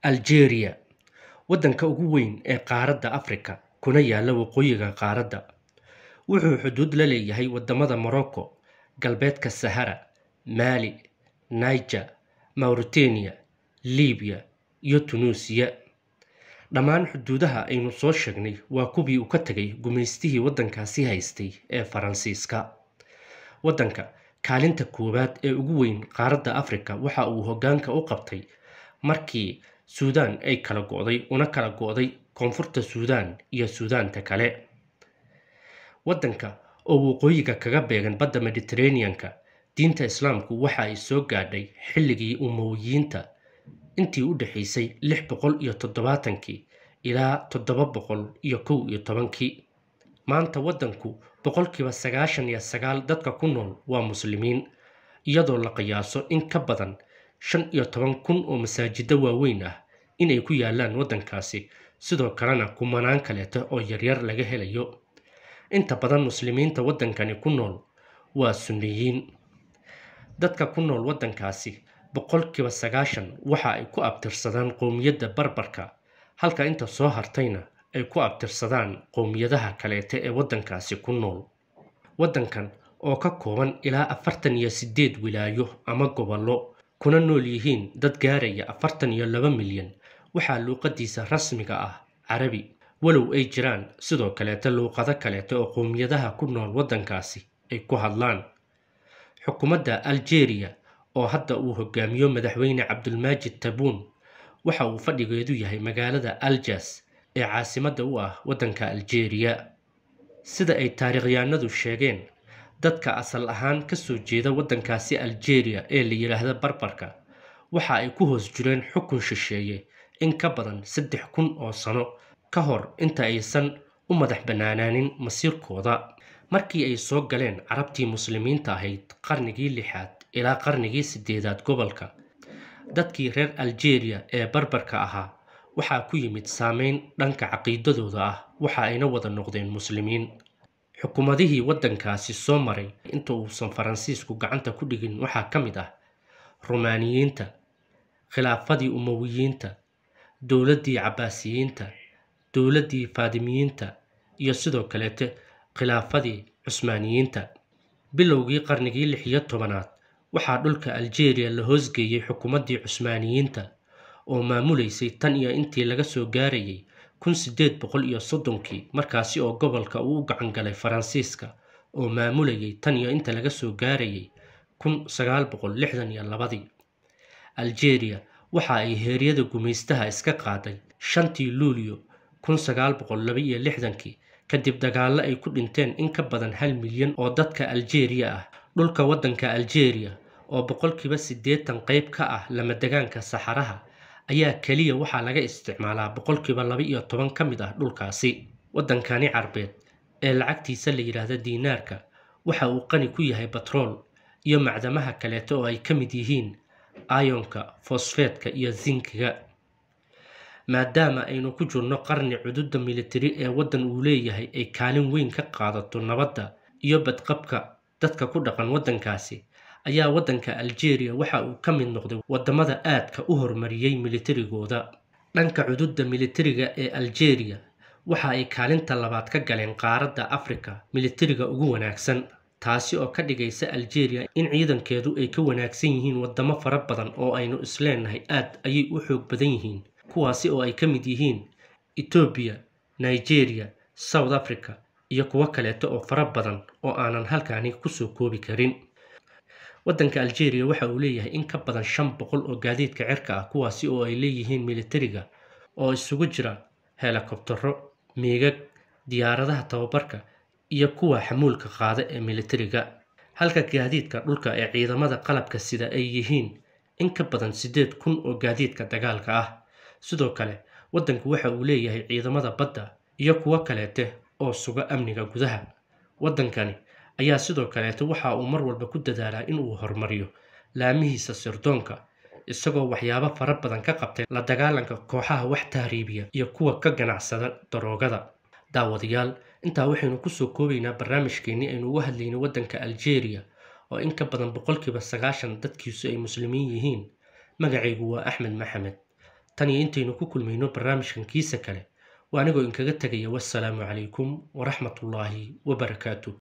Algeria waddanka ugu weyn ee qaaradda Afrika kuna yaala waqooyiga qaaradda wuxuu xuduud la leeyahay wadamada Morocco galbeedka Sahara Mali Niger Mauritania Liibiya iyo Tunuusiya dhammaan xuduudaha aynu soo sheegnay waa kuwii uu ka tegay gumaystihii waddankaasi haystay ee Faransiiska waddanka kaalinta koowaad ee ugu weyn qaaradda Afrika waxa uu hoggaanka u qabtay markii Suudaan ay kala go'day una kala go'day koonfurta Suudaan iyo Suudaanta kale waddanka oo waqooyiga kaga beegan badda Mediterranean-ka diinta Islaamku waxa ay soo gaadhay xilligii Umayyadeed intii u dhaxaysay lix boqol iyo toddobaatankii ilaa toddoba boqol iyo kow iyo tobankii maanta waddanku boqolkiiba sagaashan iyo sagaal dadka ku nool waa muslimiin iyadoo la qiyaaso in ka badan shan iyo toban kun oo masaajida waaweyn ah inay ku yaalaan waddankaasi sidoo kalena kumanaan kaleeta oo yaryar laga helayo inta badan muslimiinta waddankani ku nool waa sunniyiin dadka ku nool waddankaasi boqolkiiba sagaashan waxa ay ku abtirsadaan qowmiyadda barbarka halka inta soo hartayna ay ku abtirsadaan qowmiyadaha kaleeta ee waddankaasi ku nool waddankan oo ka kooban ilaa afartan iyo siddeed wilaayo ama gobollo kuna nool yihiin dad gaaraya afartan iyo laba milyan waxaa luuqadiisa rasmiga ah carabi walow ay jiraan sidoo kaleeta luuqado kaleeta oo qowmiyadaha ku nool waddankaasi ay ku hadlaan xukuumadda algeria oo hadda uu hogaamiyo madaxweyne cabdulmaajid tabuun waxa uu fadhigeedu yahay magaalada aljas ee caasimadda u ah waddanka algeria sida ay taariikhyahanadu sheegeen dadka asal ahaan ka soo jeeda waddankaasi algeria ee la yidhaahda barbarka waxa ay ku hoos jireen xukun shisheeye in ka badan saddex kun oo sano ka hor inta aysan u madax bannaanaanin masiirkooda markii ay soo galeen carabtii muslimiinta ahayd qarnigii lixaad ilaa qarnigii siddeedaad gobolka dadkii reer algeria ee barbarka ahaa waxaa ku yimid saameyn dhanka caqiidadooda ah waxa ayna wada noqdeen muslimiin xukuumadihii waddankaasi soo maray inta uusan faransiisku gacanta ku dhigin waxaa ka mid ah rumaaniyiinta khilaafadii umawiyiinta dowladdii cabbaasiyiinta dowladdii faadimiyiinta iyo sidoo kaleete khilaafadii cusmaaniyiinta bilowgii qarnigii lix iyo tobanaad waxaa dhulka algeria la hoosgeeyey xukuumaddii cusmaaniyiinta oo maamulaysay tan iyo intii laga soo gaarayay kun siddeed boqol iyo soddonkii markaasi oo gobolka uu u gacan galay faransiiska oo maamulayay tan iyo inta laga soo gaarayay kun sagaal boqol lixdan iyo labadii algeria waxa ay heeryada gumaystaha iska qaaday shantii luulyo kun sagaal boqol laba iyo lixdankii kadib dagaallo ay ku dhinteen in ka badan hal milyan oo dadka algeria ah dhulka waddanka algeria oo boqolkiiba siddeetan qayb ka ah lamadegaanka saxaraha ayaa keliya waxaa laga isticmaalaa boqolkiiba laba iyo toban ka mid ah dhulkaasi waddankani carbeed ee lacagtiisa la yidhaahda diinaarka waxa uu qani ku yahay batrool iyo macdamaha kaleeta oo ay ka mid yihiin ayonka fosfeetka iyo zinkiga maadaama aynu ku jirno qarni cududda militari ee waddan uu leeyahay ay kaalin weyn ka qaadato nabadda iyo badqabka dadka ku dhaqan waddankaasi ayaa waddanka algeria waxa uu ka mid noqday waddamada aadka u horumariyey militarigooda dhanka cududda militariga ee algeria waxa ay kaalinta labaad ka galeen qaaradda afrika militariga ugu wanaagsan taasi oo ka dhigaysa algeria in ciidankeedu ay ka wanaagsan yihiin waddamo fara badan oo aynu isleenahay aad ayay u xoog badan yihiin kuwaasi oo ay ka mid yihiin etoobiya nigeria south africa iyo kuwo kaleeta oo fara badan oo aanan halkaani kusoo koobi karin waddanka algeria waxa uu leeyahay in ka badan shan boqol oo gaadiidka cirka ah kuwaasi oo ay leeyihiin militariga oo isugu jira helikobtaro miigag diyaaradaha tababarka iyo kuwa xamuulka qaada ee militariga halka gaadiidka dhulka ee ciidamada qalabka sida ay yihiin in ka badan siddeed kun oo gaadiidka dagaalka ah sidoo kale waddanku waxa uu leeyahay ciidamada badda iyo kuwo kaleete oo suga amniga gudaha waddankani ayaa sidoo kaleete waxa uu mar walba ku dadaalaa inuu horumariyo laamihiisa sirdoonka isagoo waxyaabo fara badan ka qabtay la dagaalanka kooxaha wax tahriibiya iyo kuwa ka ganacsada daroogada daawadayaal intaa waxaynu kusoo koobaynaa barnaamijkeennii aynu uga hadlaynay waddanka algeria oo in ka badan boqolkiiba sagaashan dadkiisu ay muslimiin yihiin magacaygu waa axmed maxamed tan iyo intaynu ku kulmayno barnaamijkan kiisa kale waa anigoo inkaga tegaya wassalaamu calaykum waraxmatullaahi wabarakaatu